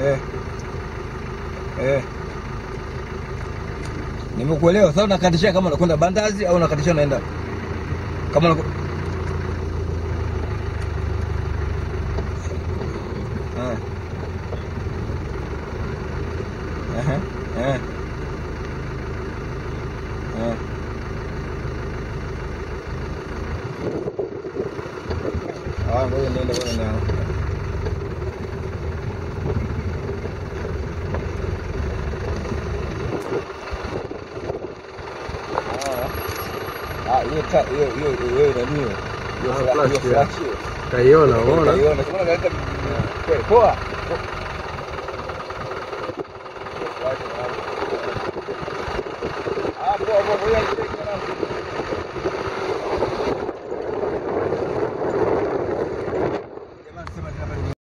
Eh. Eh. Nimekuelewa. Sasa unakatishia kama unakwenda Bandazi au unakatishia unaenda kama unaku... Ah. Aha. Eh. Eh. Ah, ngoja niende bwana na Ah, hiyo ta hiyo hiyo hiyo nani hiyo? Hiyo Ah, fla- flash, hiyo yeah. flash hiyo. Kaiona, umeona? Kaiona, kama unaleta kweli poa. Ah, poa poa, ngoja